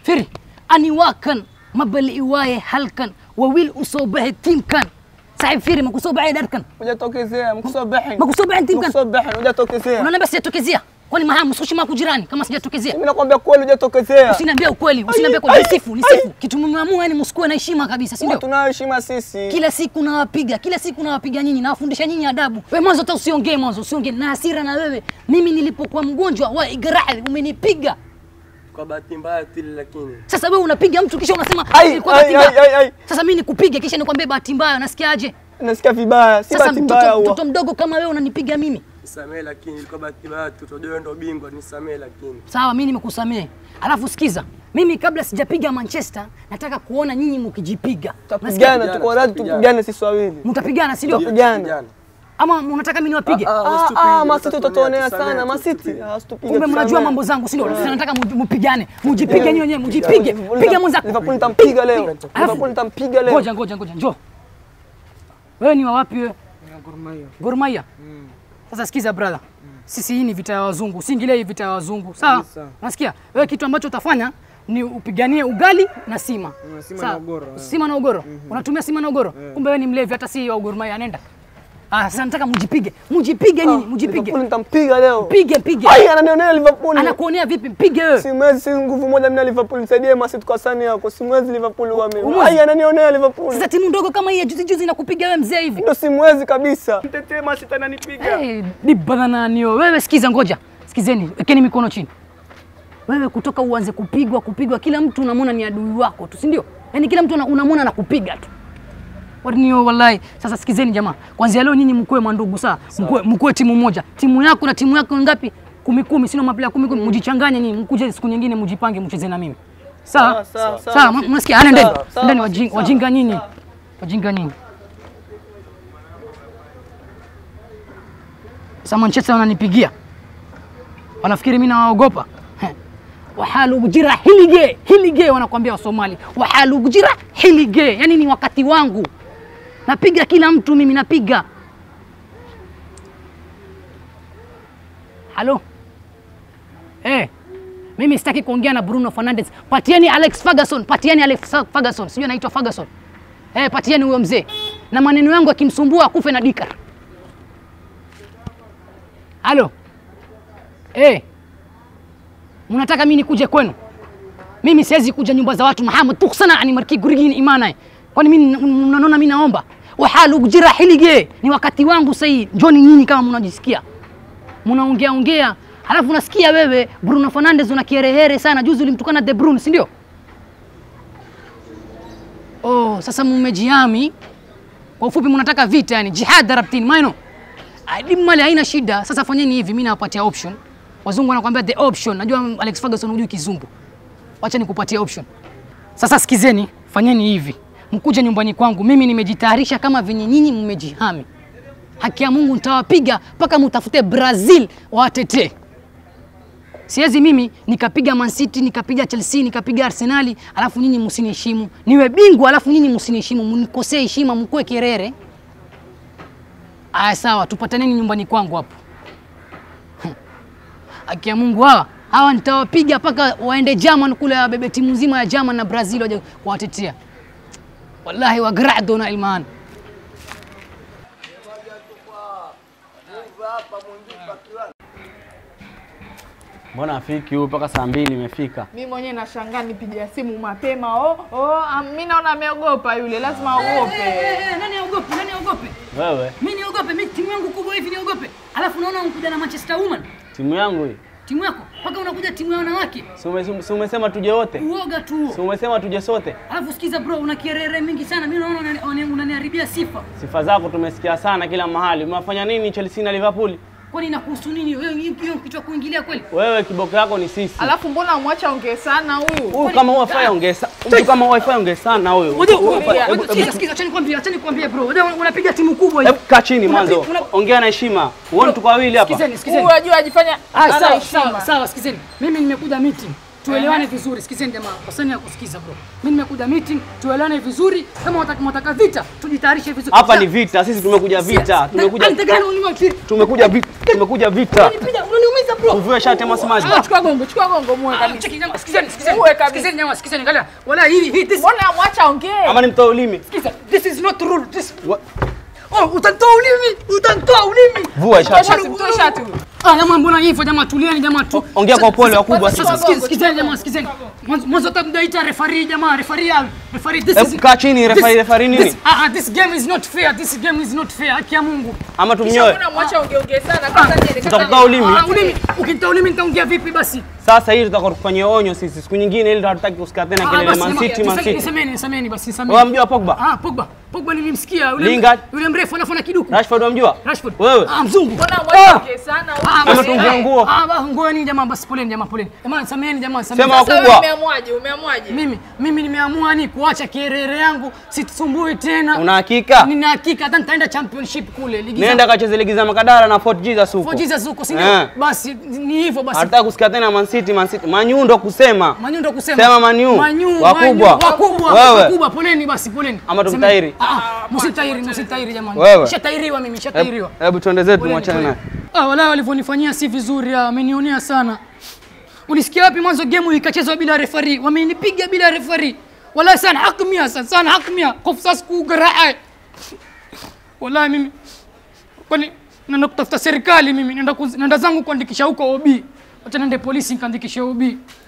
firi aniwakan mabali iwaye halkan wawil usoo baxe tiimkan saaxiib firi makusoo baxay dharkan Hujatokezea, mkusobehin. makusoo baxay tiimkan Mkusobehin, hujatokezea. unaniambia sijatokezea kwani maha msushi maku jirani kama sijatokezea Mimi nakwambia kweli hujatokezea. usiniambia ukweli usiniambia kweli nisifu nisifu kitu mmeamua yani msikuwe na heshima kabisa si ndio Tunayo heshima sisi. kila siku nawapiga kila siku nawapiga nyinyi nawafundisha nyinyi adabu wewe mwanzo hata usiongee mwanzo usiongee na hasira na wewe mimi nilipokuwa mgonjwa wa igrahi umenipiga Kwa bahati mbaya tu ile lakini. sasa wewe unapiga mtu kisha unasema Ai, ilikuwa ai, bahati mbaya. ai, ai, ai. sasa mimi nikupige kisha nikwambie bahati mbaya unasikiaje Nasikia vibaya. Si sasa bahati mbaya mtoto, huwa. mtoto mdogo kama wewe unanipiga mimi Nisamee lakini ilikuwa bahati mbaya tu. Tunajua wewe ndio bingwa, nisamee lakini. sawa mimi nimekusamehe alafu sikiza mimi kabla sijapiga manchester nataka kuona nyinyi mkijipiga Tutapigana, tuko radhi tupigane sisi wawili. mtapigana si ndio Tutapigana. ama unataka mimi niwapige Ah, ah, masiti utatuonea sana, masiti. Ah, situpige, kumbe mnajua tusamehe. mambo zangu si ndio Sasa nataka mu- mupigane mujipige nyinyi wenyewe mujipige Liverpool piga nitam- mwenzako Liverpool nitampiga leo. Alafu- Liverpool nitampiga leo. ngoja ngoja ngoja njoo wewe ni wa wapi wewe Gor Mahia sasa sikiza brother sisi hii ni vita ya wazungu usiingilie hii vita ya wazungu sawa nasikia wewe kitu ambacho utafanya ni upiganie ugali na sima sima Sawa? na ugoro, eh. sima na ugoro unatumia sima na ugoro kumbe wewe ni mlevi hata si wa Gor Mahia nenda ah sasa nataka mujipige mujipige nyinyi mujipige Liverpool nitampiga leo. pige pige Ai, ananionea Liverpool. anakuonea vipi mpige wewe Simwezi si nguvu moja mimi na Liverpool. Nisaidie masiti kwa sani yako. Simwezi Liverpool wa mimi. Umwezi? Ai, ananionea Liverpool. sasa timu ndogo kama hii ya juzi juzi inakupiga wewe mzee hivi Ndio simwezi kabisa. Mtetee masiti ananipiga. Hey, dibadhananio wewe sikiza ngoja sikizeni wekeni mikono chini wewe kutoka uanze kupigwa kupigwa kila mtu unamwona ni adui wako tu si ndio yaani kila mtu una- unamwona anakupiga tu Warinio wallahi sasa sikizeni jamaa kwanzia leo nyinyi mkuwe mandugu saa mkuwe, mkuwe timu moja timu yako na timu yako ngapi kumi kumi sino mapila kumi kumi mjichanganye nyinyi mkuje siku nyingine mjipange mcheze na mimi sawa Sawa, sawa, sawa sawa. mnasikia ana ndeni Sawa, sawa, ndeni basi, wajinga, sawa. wajinga nyinyi wajinga nyinyi Sasa Manchester wananipigia, wanafikiri mimi nawaogopa. Heh. wahalu gujira hilige hilige, wanakuambia Wasomali, wahalu gujira hilige, yani ni wakati wangu, napiga kila mtu mimi, napiga. Halo eh, mimi sitaki kuongea na Bruno Fernandes, patieni Alex Ferguson, patieni Alex Ferguson, sijui anaitwa Ferguson. Eh, patieni huyo mzee, na maneno yangu yakimsumbua akufe na dika. Halo. Eh. Mnataka mimi nikuje kwenu? Mimi siwezi kuja nyumba za watu Muhammad tuksana ani marki gurigini imana. Kwani mimi mnaona mimi naomba? Wahalu kujira hilige. Ni wakati wangu sasa hii. Njoni nyinyi kama mnajisikia. Mnaongea ongea. Halafu unasikia wewe Bruno Fernandes una kiherehere sana. Juzi ulimtukana De Bruyne, si ndio? Oh, sasa mmejihami. Kwa ufupi mnataka vita yani jihad darabtini maino. Mali haina shida. Sasa fanyeni hivi, mimi nawapatia option. Wazungu wanakuambia the option. Najua Alex Ferguson hujui kizungu. Wacha nikupatie option. Sasa sikizeni, fanyeni hivi. Mkuje nyumbani kwangu, mimi nimejitayarisha kama venye nyinyi mmejihami. Haki ya Mungu nitawapiga mpaka mutafute Brazil wawatetee. Siwezi mimi nikapiga Man City, nikapiga Chelsea, nikapiga Arsenali, alafu nyinyi msiniheshimu. Niwe bingwa alafu nyinyi msiniheshimu, mnikosee heshima, mkuwe kerere. Aya, sawa, tupataneni nyumbani kwangu hapo. Haki ya Mungu hawa hawa nitawapiga mpaka waende German kule, wabebe timu nzima ya German na Brazil waje kuwatetea. Wallahi wagrado na ilman. Mbona afiki huyu mpaka saa mbili imefika? Mi mwenyewe nashangaa nipigia simu mapema. Oh, oh, am- mi naona ameogopa yule, lazima aogope. Nani aogope? Nani aogope? Wewe Mimi niogope? Mimi timu yangu kubwa hivi niogope? Alafu unaona unakuja na Manchester Woman, timu yangu hii, timu yako mpaka unakuja timu ya wanawake. si ume- si umesema tuje wote? Uoga tu huo. Si umesema tuje sote? Alafu sikiza bro, una kierere mingi sana. Mimi naona unani- unani- unaniharibia sifa. Sifa zako tumesikia sana kila mahali. Umewafanya nini Chelsea na Liverpool? Kwani inakuhusu nini? Wewe hiyo hiyo kichwa kuingilia kweli? Wewe kiboko yako ni sisi. Alafu mbona amwacha ongee sana huyu? Huyu kama wifi ongea sana. Mtu kama wifi ongea sana huyo. Ngoja, Huyu ngoja, wifi- ngoja, sikiza, sikiza, acha nikwambie, acha nikwambie bro. Wewe unapiga timu kubwa hii. Hebu kaa chini mwanzo. una- Ongea na heshima. Uone tuko wawili hapa. Sikizeni, sikizeni. Huyu ajua ajifanya Ah, ana sawa, heshima. sawa, sawa, sikizeni. Mimi nimekuja meeting. Tuelewane vizuri. Sikizeni jamaa, kosani ya kusikiza bro. Mimi nimekuja meeting, tuelewane vizuri. Kama wataka mtaka vita, tujitayarishe vizuri. Hapa Sawa. ni vita. Sisi tumekuja vita. Tumekuja Anataka ulimwa kiri. tumekuja vita. Tumekuja vita. Unanipiga, unaniuma Utaniumiza bro. Uvue shati ama semaji. Ah, Chukua gongo, chukua gongo muwe Ah, kabisa. cheki jamaa, sikizeni, sikizeni. Uwe kabisa. Sikizeni jamaa, sikizeni. Angalia. Wala hii hii this Mbona mwacha ongee? Ama nimtoe ulimi. Sikiza, this is not rule. This Wa- Oh, utanitoa ulimi. Utanitoa ulimi. Vua Mtoe shati. shati, mtoe shati huyo. Ah, jamaa mbona hivyo jamaa, tulieni jamaa tu. Ongea kwa upole wakubwa Sasa sasa. sikizeni, sikizeni jamaa, sikizeni. Mwanzo mwanzo hata mdaita referee jamaa, referee ah, referee this Hebu is kaa chini, referee, this- referee nini? this- Ah, ah, this game is not fair. This game is not fair. Haki ya Mungu. Ama Kisha tumnyoe. mbona mwacha ongee ongee sana? Kwanza niende, kwanza Tutakutoa niende. ulimi. Ah, ulimi. Ukinitoa ulimi nitaongea vipi basi? Sasa hii tutakuwa tukufanyia onyo sisi. Siku nyingine ili hatutaki kusikia tena Ah, kelele basi Man jamaa, City, Man niseme- City. Nisemeni, nisemeni basi, nisemeni. Wewe mjua Pogba? Ah, Pogba. Pogba nilimsikia yule Lingard. yule mrefu anafanya kiduku. Rashford wamjua? Rashford. Wewe? Ah, mzungu. Mbona mwacha ongee sana? Ah, Ama basi, tuongee ah, nguo. Ah, ba- nguo nini jamaa basi poleni jamaa poleni. Jamaa sameni jamaa sameni. Sema Sasa wewe wakubwa. umeamwaje? Umeamwaje? Mimi mimi nimeamua ni kuacha kierere yangu situsumbui tena. Una hakika? Nina hakika hata nitaenda championship kule ligi. za- Nenda kacheze ligi za Makadara na Fort Jesus huko. For Jesus huko si ndio? Eh. Basi ni hivyo basi. Hatutaki kusikia tena Man City, Man City. Manyu ndo kusema. Manyu ndo kusema. Sema Manyu. Manyu, Wakubwa. Manyu, wakubwa. Wewe. Wakubwa poleni basi poleni. Ama Semeni. tumtairi? Ah, ah, msitairi, msitairi jamani. Wewe. Nishatairiwa mimi, nishatairiwa. Hebu- Hebu tuende zetu Poleni, mwachane naye. poleni. Ah, wala walivyonifanyia si vizuri, ah, amenionea sana. Ulisikia wapi mwanzo game ikachezwa bila referee? Wamenipiga bila referee. Wala sana haki mia sana, sana haki mia. Kofu sasa kugaraa. Wala mimi kwani naenda kutafuta serikali mimi, naenda kuz- naenda zangu kuandikisha huko OB. Acha nende polisi nikaandikishe OB.